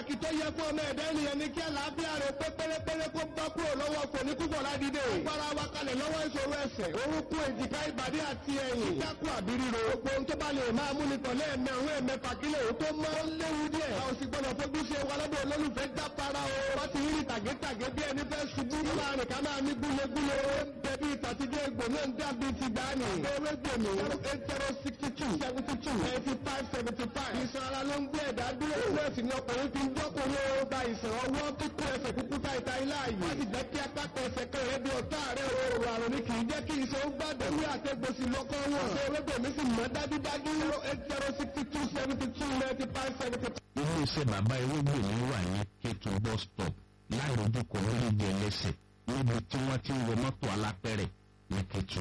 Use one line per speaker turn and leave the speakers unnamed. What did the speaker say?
pàtàkì tó yẹ fún ọmọ ẹ̀dá ènìyàn ní kí àlàáfíà rẹ̀ pé pérépéré kó bá kúrò lọ́wọ́ kò ní púpọ̀ ládìde. Gbára wa kalẹ̀ lọ́wọ́ ìṣòro ẹsẹ̀, orúnkún èjìká ìbàdí àti ẹ̀yìn. Kíkákù àbí ríro. Gbogbo ohun tó bá lè máa mú ni tọ̀lé ẹ̀mẹ́ òun ẹ̀mẹ́fà kílẹ̀ òun tó mọ́ ó léwu díẹ̀. A ò sì gbọ́dọ̀ fojú ṣe wa lọ́dọ̀ olólùfẹ́ jápara o. Wọ́n ti rí tàgétàgé bí ẹni fẹ́ ṣubú. Láàrin ká máa ní gúlegúle. Bẹ̀bí ìtàtijọ́ egbò náà ń dàbí ti dání. Ewé gbèmí. zero eight zero sixty two seventy two eighty five seventy five. Ìṣàn ara ló ń gbé ẹ̀dá dúró. Ìwé ẹ̀sìn ni ọkùnrin fi ń jọ́kùnrin ó gba ìṣàn ọwọ́ kíkú ẹsẹ̀ kúkú ta ìta ilé ààyè. Wọ́n ti jẹ́ kí apákan ẹsẹ̀ kan rẹ̀ bí ọ̀tá rẹ̀ o. Àrùn ni kì í jẹ́ kí iṣan ó gbàdọ̀. Ewé àtẹ̀gbòsì lọ́kọ́ wọn. Ṣé ewé gbèmí sì mọ́ dájúdájú? zero eight zero sixty two seventy two ninety five seventy five.
iléeṣẹ́ bàbá ewégbèmí wà ní kétu bus stop láìrojú kò lórí ibi ẹlẹ́sẹ̀ níbi tí wọ́n ti ń wọ mọ́tò alápẹ̀rẹ̀ ní kétu.